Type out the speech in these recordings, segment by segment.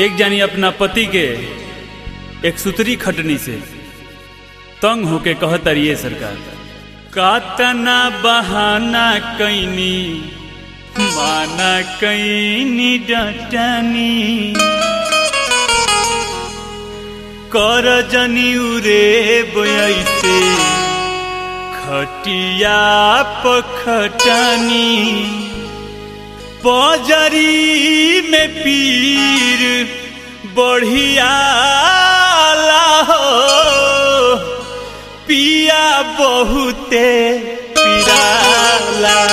एक जानी अपना पति के एक सुतरी खटनी से तंग होके कहतरिए सरकार कातना बहाना कैनी माना कैनी डटनी कर जनी उरे बयसे खटिया पखटनी पजरी में पीर बढ़िया हो पिया बहुते पिराला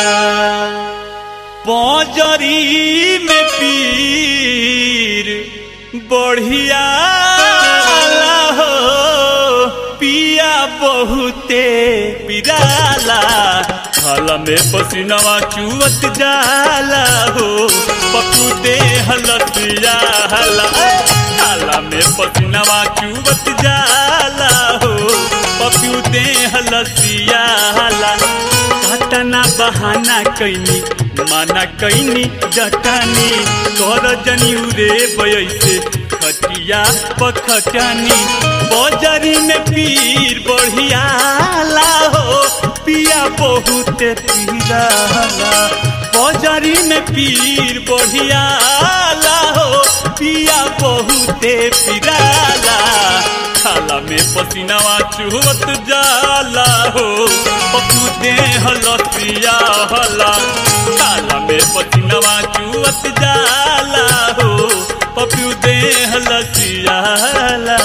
पजरी में पीर बढ़िया हो पिया बहुते पिराला हल में पसीनवा चुवत जाला हो पकुते हलसिया हला हाला में पसीनवा चुवत जाला हो पकुते हलसिया हला घटना बहाना कैनी माना कैनी जटानी कर जनी उरे बयसे खटिया पखटनी बजरी में पीर बढ़िया हो पिया बहुत पीराला बजरी में पीर बढ़िया हो पिया बहुत पीराला खाला में पसीनावा चुहत जाला हो पकुते हलसिया हला खाला में पसीनावा चुहत जाला हो पकुते हलसिया हला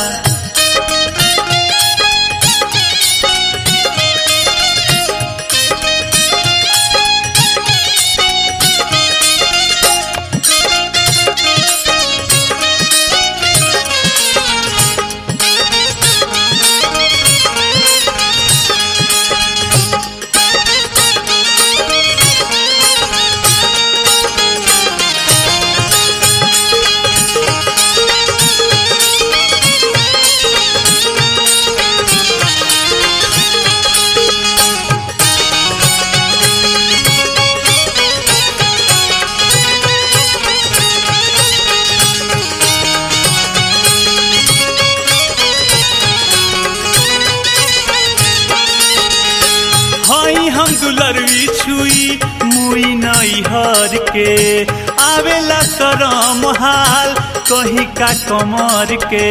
हई हम दुलरवी छुई मुई नई हर के आवेला शरम हाल कही का कमर के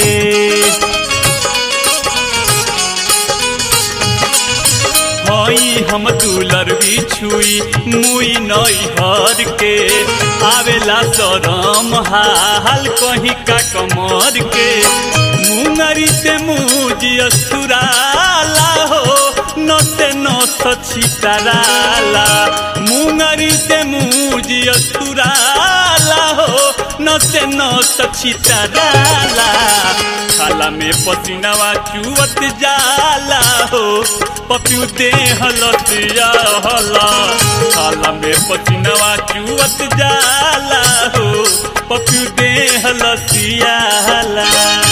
हई हम दुलरवी छुई मुई नई हर के आवेला शरम हाल कही का कमर के मुंगरी से मुझी असुराला हो नते नस छितराला मुंगरी से मुझी असुराला हो नते नस छितराला खाला में पसीनावा चुवत जाला हो पपियू दे हलसिया हला खाला में पसीनावा चुवत जाला हो पपियू दे हलसिया हला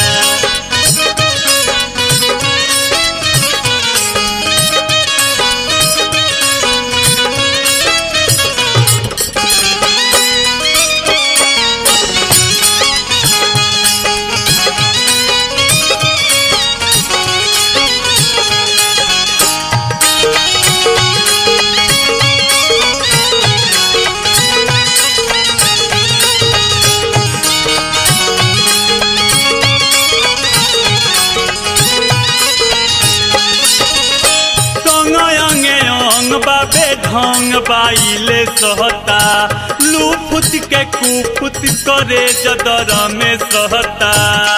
बाबे ढंग बाइले सहता लूफुत के कुफुत करे जदर में सहता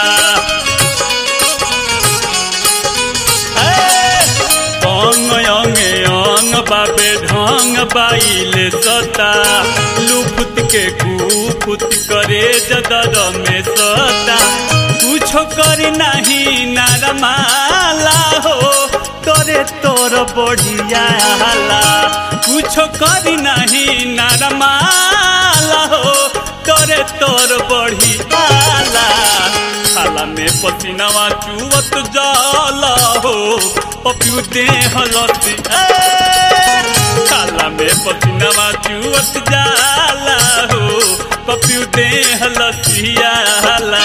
अंग अंगे अंग बाबे ढंग बाइले सता लूफुत के कुफुत करे जदर में सहता कुछो करी नहीं नारमाला हो तोरे तोर बढ़िया हाला कुछो करी नहीं नारमाला हो तोरे तोर बढ़िया हाला खाला में पसीनावा चुवत जाला हो पपियू दे हलसी खाला में पसीनावा चुवत जाला हो पपियू देह लसियाला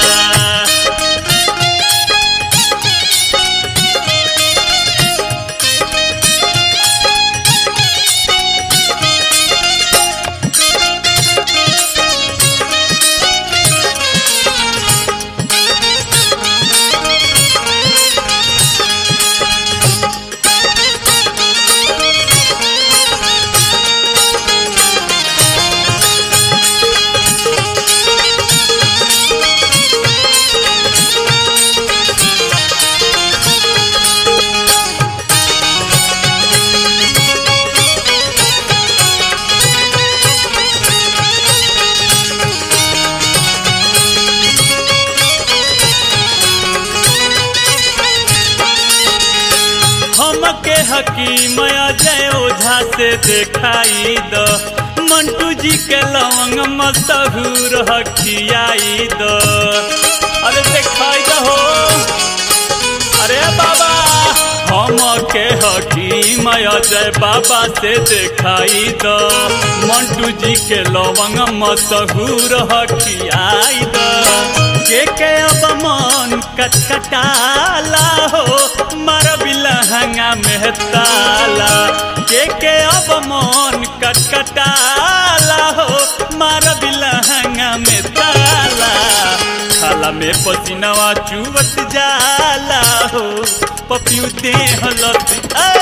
हमके हकीम जय ओझा से देखाई द मंटू जी के लवंग मशहूर हकियाई द अरे देखाई द हो अरे बाबा हमके हकीम जय बाबा से देखाई द मंटू जी के लवंग मशहूर हकियाई द के के अब मन कटकटाला हो मार बिलहंगा में ताला के के अब मन कटकटाला हो मार बिलहंगा में ताला खाला में पसीनावा चुवत जाला हो पपियू देह लत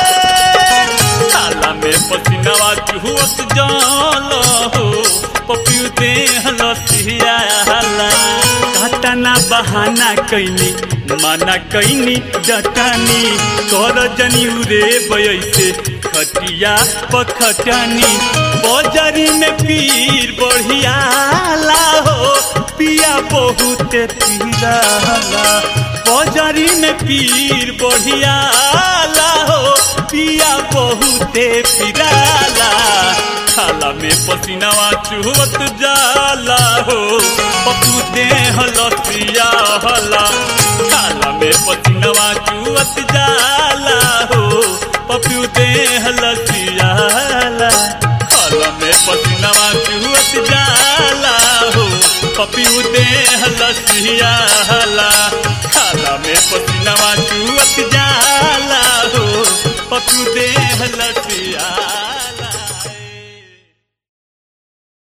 खाला में पसीनावा चुवत जाला हो पपियू देह लसियाला घटना बहाना कैनी माना कैनी जटानी कर जनी उरे बयसे खटिया पखटनी बजरी में पीर बढ़ियाला हो पिया बहुत पीराला बजरी में पीर बढ़ियाला हो पिया बहुत पीराला खाला में पसीनावा चुहत जाला हो पपू देह लसिया हला खाला में पसीनावा चुहत जाला हो पपू देह लसिया हला खाला में पसीनावा चुहत जाला हो पपू देह लसिया हला खाला में पसीनावा चुहत जाला हो पपू देह लसिया